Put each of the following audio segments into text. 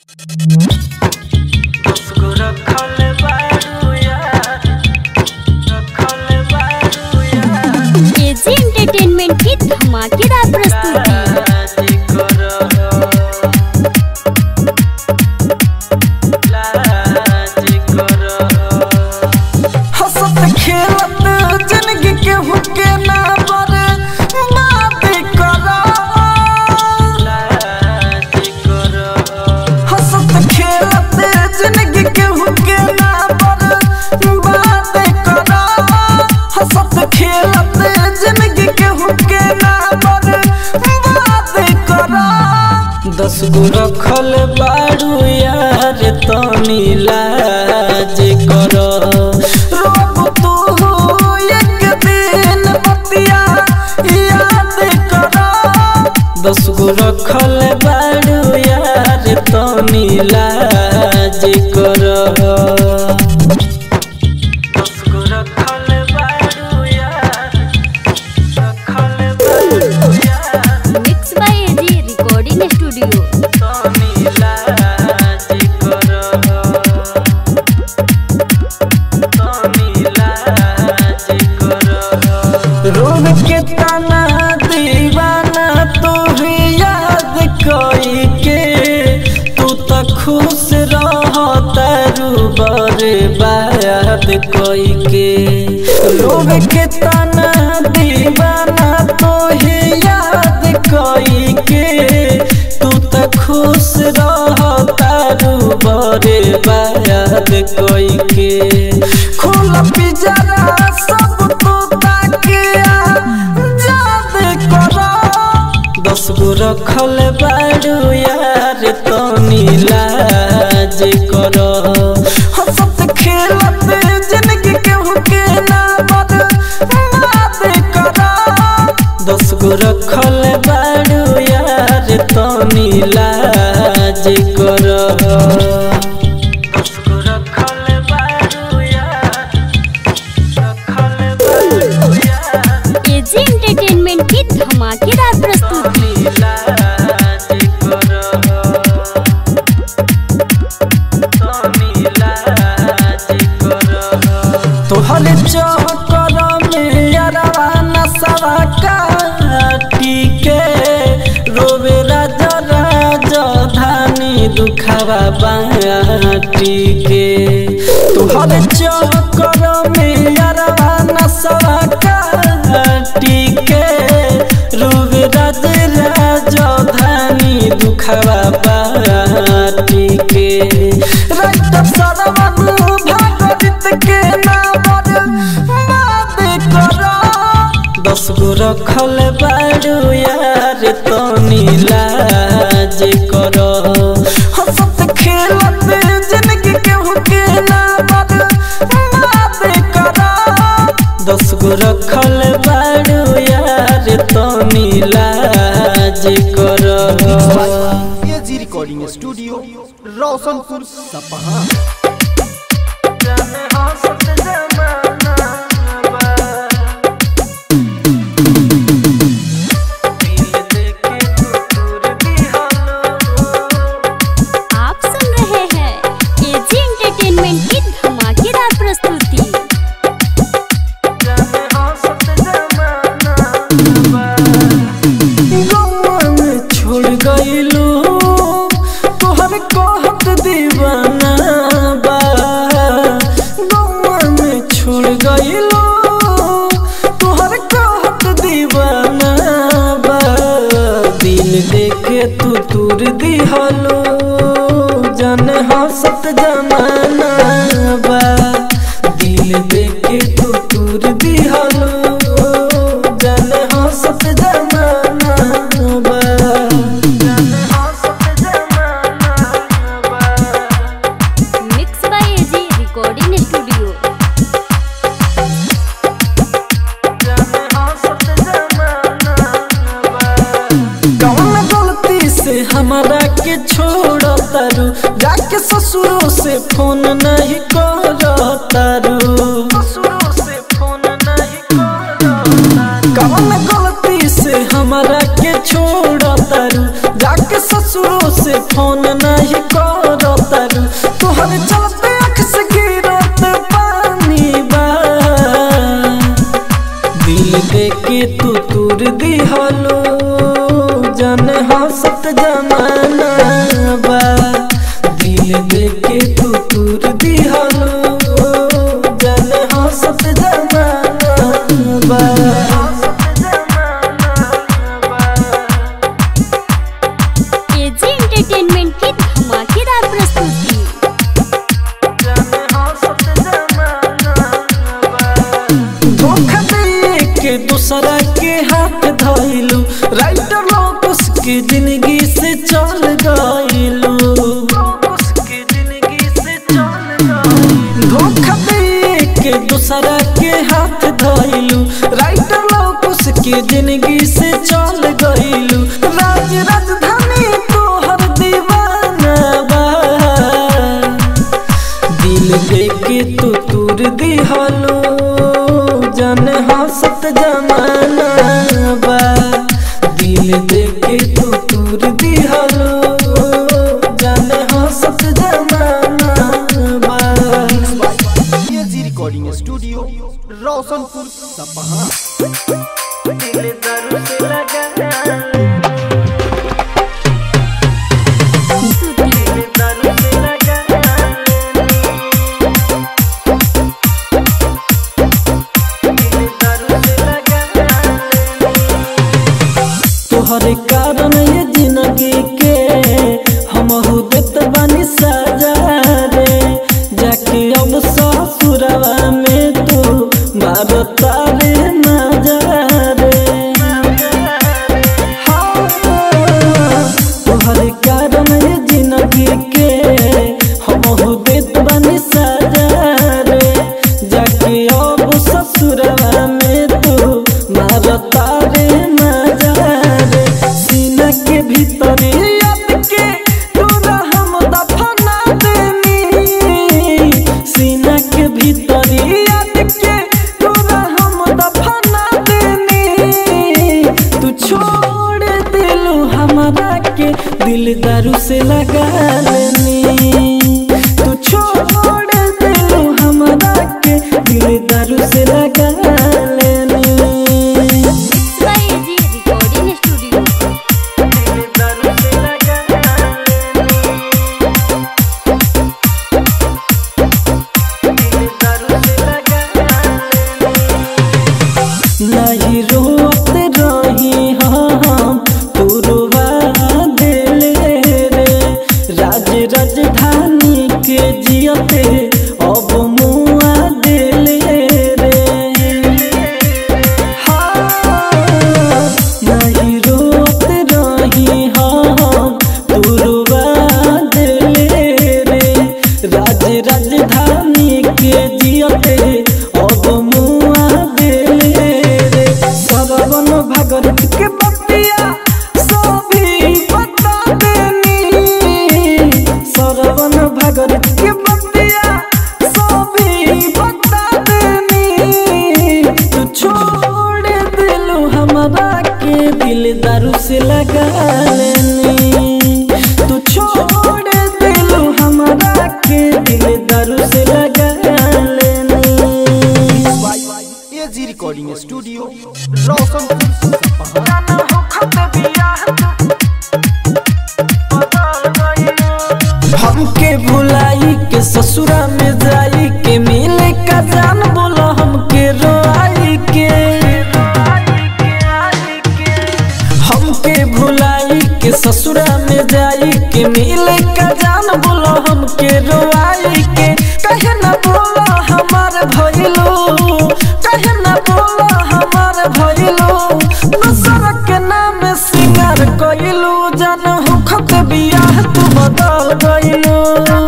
उसको रखल बारू यार रखल बारू यार एजी एंटरटेनमेंट की धमाकेदार प्रस्तुति लाज करो लाज करो हंसत खेलत जिंदगी के हुके ना पर बात करो लाज करो हंसत खेलत जिंदगी के हुके ना पर बात करो हंसत खेलत जिंदगी के हुके ना पर बात करो दस गो रखल बारू यार तनी लाज करो रोब तू एक दिन बतिया याद करो दस गो रखल बारू यार तनी लाज करो दस गो रखल बारू यार रखल बारू यार mix by AG recording studio तनी लाज करो तनी लाज करो रोग के तना दीवाना तू भी याद कोई के तू तो खुश रह तारू बरे बात कोई के रोग के तना दीवाना तू ही याद कोई के तू तो खुश रह तारू बरे बात कोई के खुल पिजरा सब तू ताकिया याद करो दस गो रखल बारू यार तनी लाज करो हंसत खेलत जिंदगी के हुके ना बद बात करो दस गो रखल बारू यार तनी लाज करो दस गो रखल बारू यार रखल बारू यार एजी एंटरटेनमेंट की धमाकेदार प्रस्तुति तनी लाज करो तनी लाज करो तोहर चौकर में अरवा नसवा काटी के रोवे राजा राजा धानी दुखावा बाटी के तोहर चौकर में अरवा नसवा काटी के रोवे राजा राजा धानी दुखावा बाटी के रक्त सरवन भागवत के नाम बात करो दस गो रखल बारू यार तनी लाज करो हंसत खेलत जिंदगी के हुके ना बद बात करो दस गो रखल बारू यार तनी लाज करो एजी रिकॉर्डिंग स्टूडियो रोशनपुर सपहा आप सुन रहे हैं एजी एंटरटेनमेंट की धमाकेदार प्रस्तुति में छोड़ गईलू तोहर कहत दीवाना बा गौवा में छोड़ गईलो तोहर कहत दीवाना बा दिल देखे तू दूर दिहलो जन हंसत जमाना बा दिल देखे तू दूर दिहलो जन हंसत जमाना बा जन हंसत जमाना बा mix by AG recording studio कौन गलती से हमारा के छोड़ तारू जाके ससुरों से फोन नहीं कर तारू ससुरों से फोन नहीं कौन गलती से हमारा के छोड़ तारू जाके ससुरों से फोन नहीं कर देके तू तूर दिहलो जन हंसत जमाना बा दिल देके तू तूर दिहलो जन हंसत जमाना बा एजी रिकॉर्डिंग स्टूडियो रोशनपुर सपहा दिल दारू से लगा स्तुति दारू से लगा तोहरे कारण ये जिंदगी के हम देत बानी सजा रे जाके अब ससुरवा में तू मारो तारे नजा रे तोहरे कारण ये जिंदगी के हम देत बानी सजा रे जाके अब ससुरवा में तू मारो तारे नजा रे सीना के भीतर याद के तोरा हम दफना देनी सीना के भीतर याद के तोरा हम दफना देनी तू छोड़ दिलू हमारा के दिल दारू से लगा लेनी तू छोड़ दिलू हमारा के दिल दारू से लगा लेनी बाय एजी रिकॉर्डिंग स्टूडियो नहीं रोत रही हम तू रुवा दिले रे राज राजधानी के जियते अब मुआ दिले रे नहीं रोत रही हम तू रुवा दिले रे राज राजधानी के जियते अब मुआ दिले रे सरवन भगत के बतिया सभी बता देनी सरवन भगत के बतिया सभी बता देनी तू छोड़ दिलू हमारा के दिल दारू से लगा लेनी तू छोड़ दिलू हमारा के दिल दारू से लगा लेनी एजी रिकॉर्डिंग स्टूडियो रोशनपुर सपहा हमके भुलाई के ससुरा में जाई के मिले का जान बोला हमके रोई के हमके भुलाई के ससुरा में जाई के मिले का जान बोला हमके रोई के कहे ना बोला हमार भइलो कहे ना बोला हमार भइलो दूसरा के नाम सिंगार कइलो जान हो खत बियाह तू बदल गइलो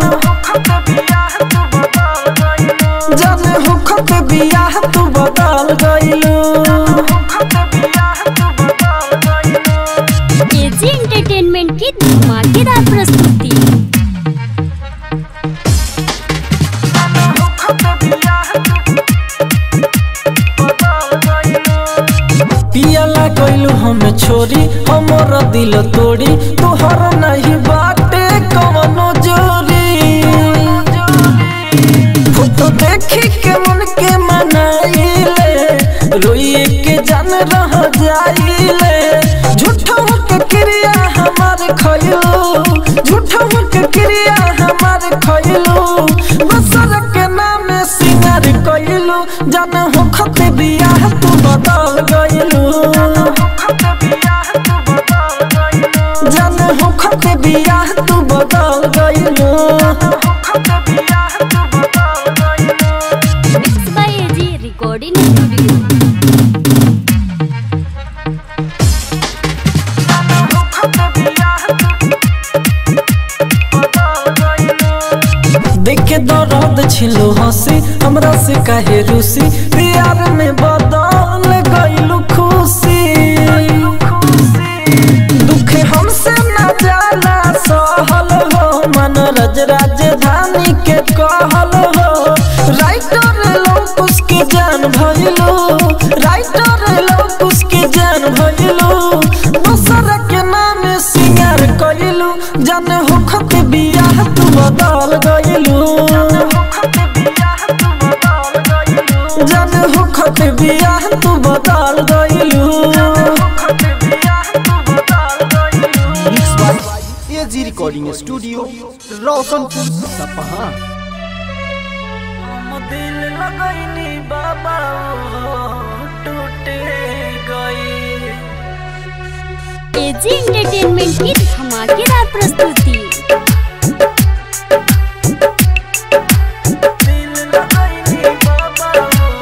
जान हो खत बियाह तू बदल गइलो एजी एंटरटेनमेंट की धमाकेदार प्रस्तुति पियाला गइलू हमें छोरी हमर दिल तोड़ी तोहर नहीं बाटे कवनो जोरी फोटो देखी के मन के मनाइले रोइए के जान रह जाइले झूठा के क्रिया हमार खइलो झूठा के क्रिया हमार खइलो बसर के नाम सिंगार कइलो जान हो खते बियाह तू बदल गइलो जान हो खते बियाह तू बदल गइलो mix by AG recording studio देखे दर्द छिलो हंसी हमरा से काहे रूसी प्यार में बदल गइलू खुशी दुख हमसे न जाला सहल हो मन राज राजधानी के कहल हो राइटर लोग उसके जान भइलो राइटर लोग उसके जान भइलो दूसरा के नाम सिंगार कइलू जाने होखत बियाह तू बदल गइलू जाने होखत बियाह तू बदल गइलू mix by AG recording studio Roshanpur Sapaha हम दिल लगैनी बाबा टूटे गई एजी एंटरटेनमेंट की धमाकेदार प्रस्तुति दिल लगैनी बाबा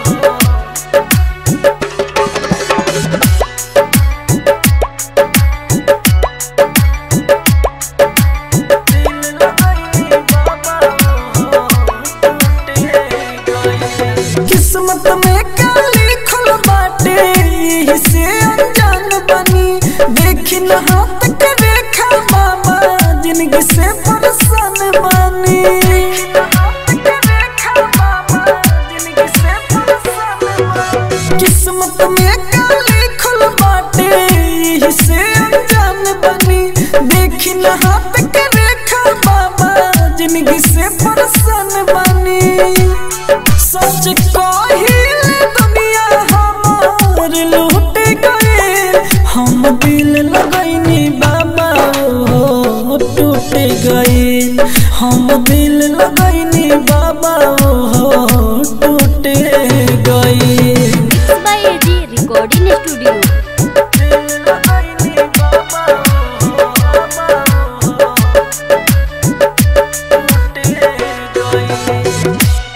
दिल लगैनी बाबा टूटे गई किस्मत में का लिखल बाटे यही से अनजान बनी देखी न हाथ के रेखा बाबा जिंदगी से परेशान बनी किस्मत में का लिखल बाटे यही से अनजान बनी देखी न हाथ के रेखा बाबा जिंदगी से परेशान बनी सच कहिल दुनिया हमार लूट गए हम दिल लगैनी बाबा हो टूट गए हम दिल लगैनी बाबा हो टूट गए mix by AG recording studio दिल लगैनी बाबा हो बाबा हो टूट गए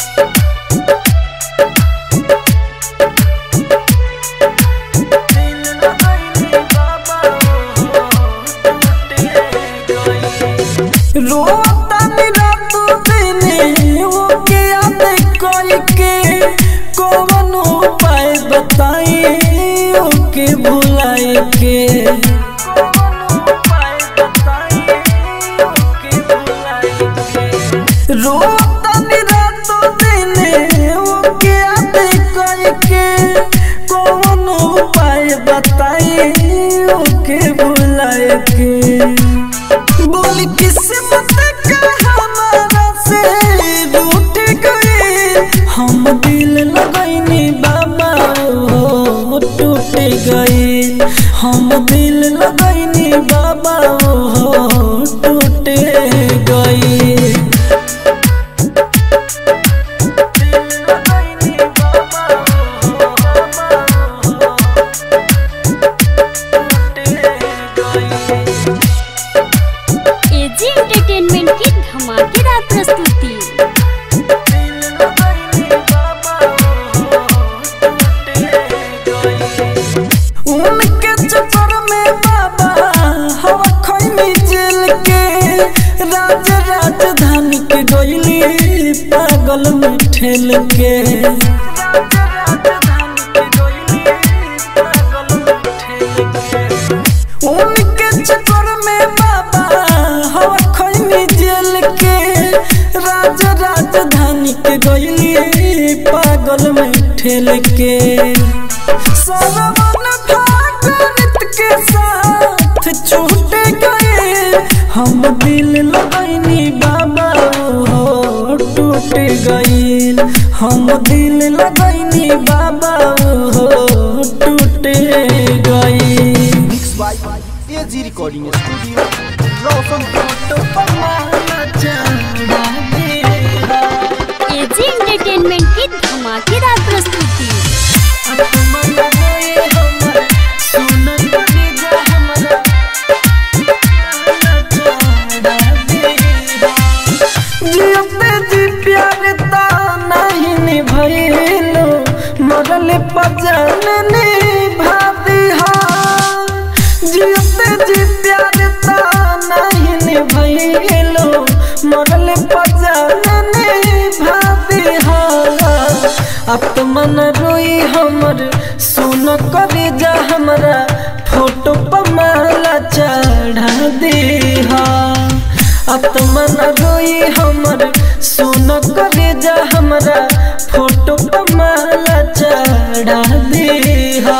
रोतनी रात दिन ओके याद कोई के कौन उपाय बताई ओके भुलाए के कौन उपाय बताई ओके भुलाए के रोतनी रात दिन ओके याद कोई के कौन उपाय बताई ओके भुलाए के बोली किस्मत का हमारा से रूठ गए हम दिल लगैनी बाबा हो टूट गए हम दिल लगैनी बाबा हो टूट गए दिल लगैनी बाबा हो बाबा हो टूट गए एजी एंटरटेनमेंट की धमाकेदार प्रस्तुति उनके चक्कर में बाबा हवा खैनी जेल के राज राजधानी के गईली पागल में ठेल के उनके चक्कर में बाबा हवा खैनी जेल के राज राजधानी के गईली पागल में ठेल के सरवन भागवत के साथ छूट गए हम दिल लगैनी बाबा हो टूट गईल हम दिल लगैनी बाबा हो टूट गईल mix by AG recording studio Roshanpur AG entertainment की धमाकेदार प्रस्तुति जियते जी प्यार ता नहीं निभैलो मरल पजन निभाती हाँ जियते जी प्यार ता नहीं निभैलो मरल पजन निभाती हाँ आत्मन रोई हमर सुन करे जा हमरा फोटो पर माला चढ़ा दे आत्मा न रोई हमर सुन करे जा हमरा फोटो पर माला चढ़ा दीहा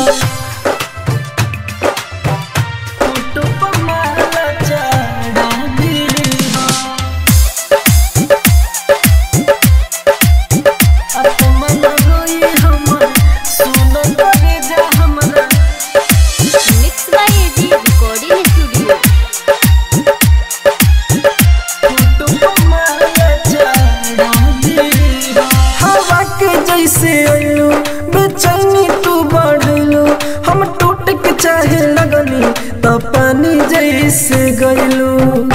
फोटो पर माला चढ़ा दीहा आत्मा न रोई हमर सुन करे जा हमरा mix by AG recording studio हवा के जैसे अइलू बेचैनी तू बढ़लू हम टूट के चाहे लगनी तो पानी जैसे गइलू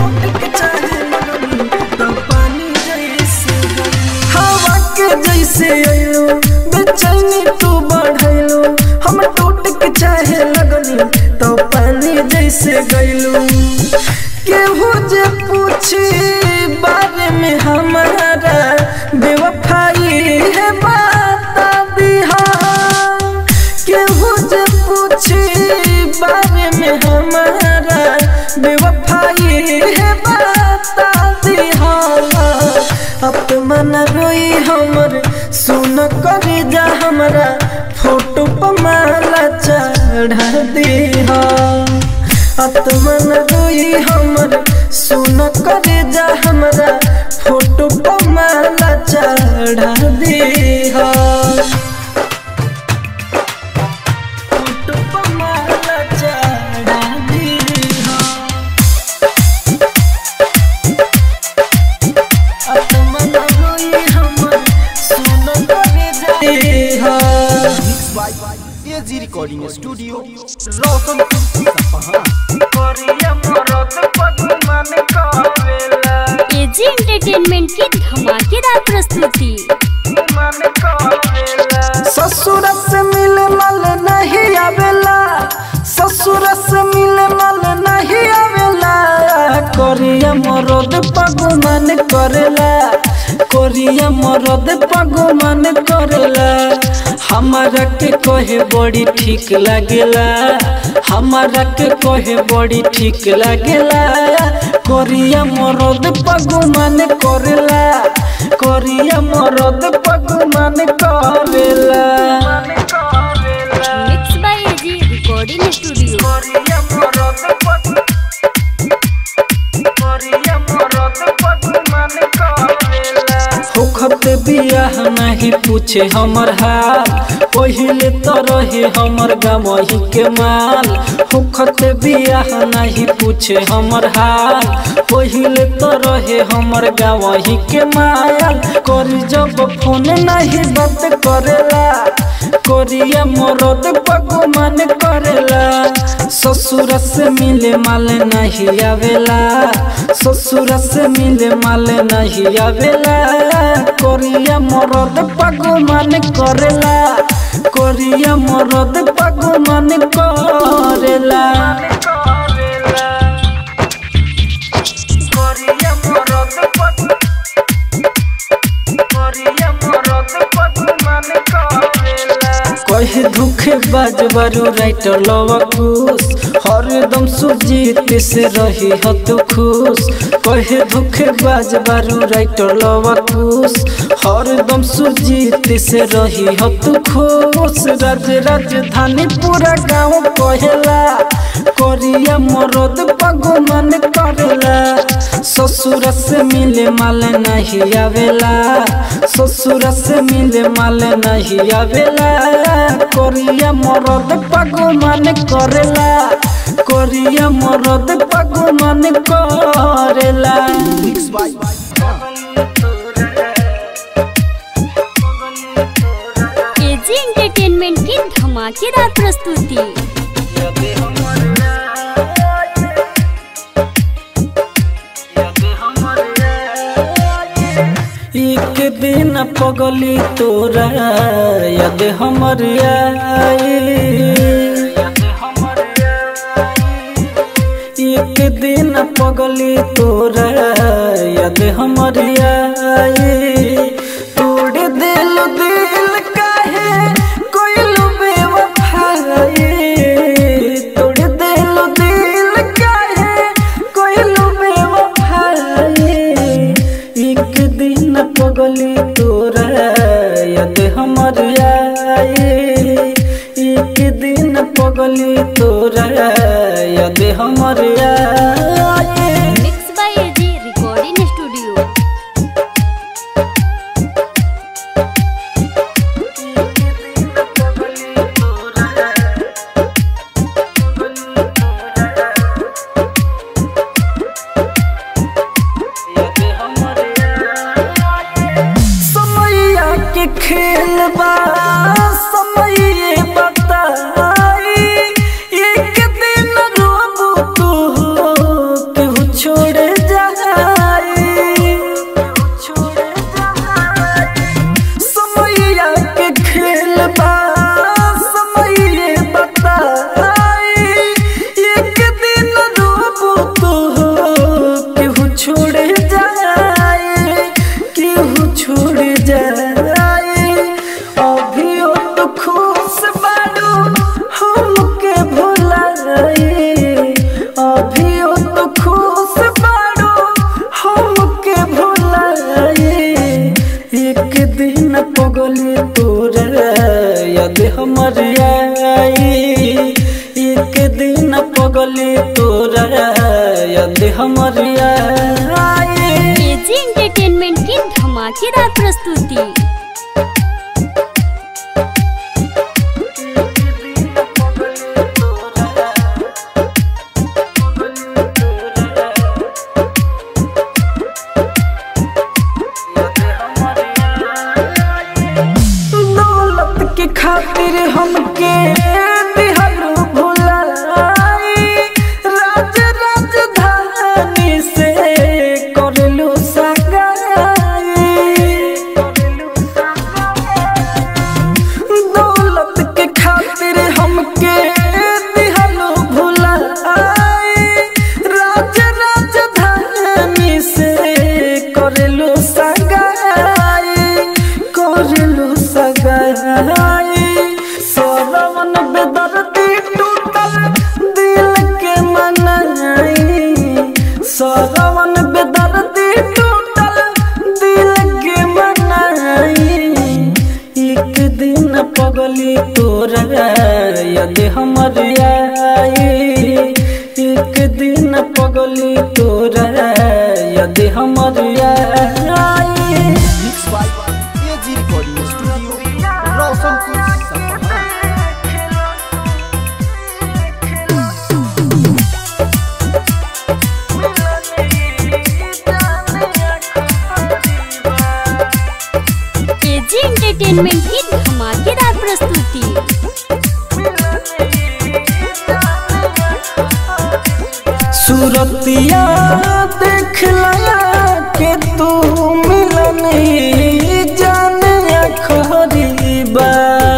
हवा के जैसे अइलू बेचैनी तू बढ़लू हम टूट के चाहे लगनी तो पानी जैसे गइलू केहू जे पूछी बारे में हमारा बेवफाई है बता दिहा केहू जे पूछी बारे में हमारा बेवफाई है बता दिहा अपमान रोई हमर सुन करे जा हमरा फोटो पर माला चढ़ा दिहा आत्मन रोई हमर सुन करे जा हमरा फोटो पर माला चढ़ा दीहा फोटो पर माला चढ़ा दीहा आत्मन रोई हमर सुन करे जा दीहा mix by AG recording studio Roshanpur Sapaha करिया मरद पगमान करेला एजी एंटरटेनमेंट की धमाकेदार प्रस्तुति ससुर से मिले मल नहीं आवेला ससुर से मिले मल नहीं आवेला कोरिया मरद पगमान करेला कोरिया मरद पगमान करेला हमारा के कहे बड़ी ठीक लागेला हमारा के कहे बड़ी ठीक लागेला कोरिया मरद पगमान करेला कोरिया मरद पगमान करेला mix by AG recording studio कोरिया मरद पग कोरिया मरद पगमान करेला होखत बियाह नहीं पूछे हमर हाल पहिले तो रहे हमर गमही के माल होखत बियाह नहीं पूछे हमर हाल पहिले तो रहे हमर गवही के माल करी जब फोन नहीं बात करेला कोरिया मरद पगमान करेला ससुर से मिले माल नहीं आवेला ससुर से मिले माल नहीं आवेला कोरिया मरद पगमान करेला कोरिया मरद पगमान करेला कोरिया मरद पग कोरिया मरद पगमान करेला कहे दुखे बाज बारू राइटर लवा खुश हरदम सुजीत से रही हो तू खुश कहे दुखे बाज बारू राइटर लवा खुश हरदम सुजीत से रही हो तू खुश राज राजधानी पूरा गाँव कहेला कोरिया मरद पगमन करेला ससुर से मिले माल नहीं आवेला ससुर से मिले माल नहीं आवेला कोरिया मरद पगमन करेला कोरिया मरद पगमन करेला मिक्स बाय एजी एंटरटेनमेंट की धमाकेदार प्रस्तुति एक दिन पगली तोरा याद हमर आई एक दिन पगली तोरा याद हमर आई तोड़ दिल दिल काहे कोइलू बेवफाई तोड़ दिल दिल काहे कोइलू बेवफाई के खेल बा समय बताई एक दिन रोबू तू केहू छोड़ जाए समैया के खेल बा समय बताई एक दिन रोबू तू केहू छोड़ जाए केहू छोड़ जाए अभी तो खुश बारू हमके भुलाए अभी तो खुश बारू हमके भुलाए एक दिन पगली तोरा याद हमर आई एक दिन पगली तोरा याद हमर आई एजी एंटरटेनमेंट की धमाकेदार प्रस्तुति दौलत के खातिर हमके बिहरू भुलाई राज राजधानी से करलू सगाई दौलत के खातिर हमके बिहरू भुलाई राज राजधानी से करलू सगाई करलू सगाई सरवन बेदर्दी टूटल दिल के मनाई सरवन बेदर्दी टूटल दिल के मनाई एक दिन पगली तोरा यदि हमर आई एक दिन पगली तोरा यदि हमर आई mix by AG recording studio Roshanpur Sapaha AG entertainment की धमाकेदार प्रस्तुति सूरतिया देख लया के तू मिलन जाने खरीबा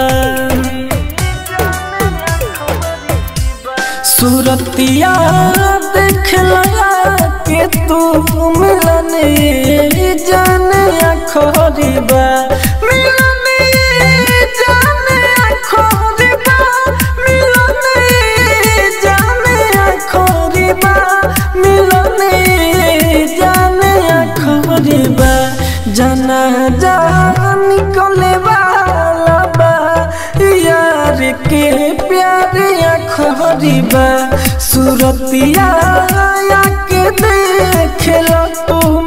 सूरतिया देख लया के तू मिलन जाने खरीबा मिलन जाने खरीबा मिलन जाने खरीबा मिलन जाने खरीबा जना जा निकले वाला बा यार के प्यार खरीबा सूरतिया के देख लो तू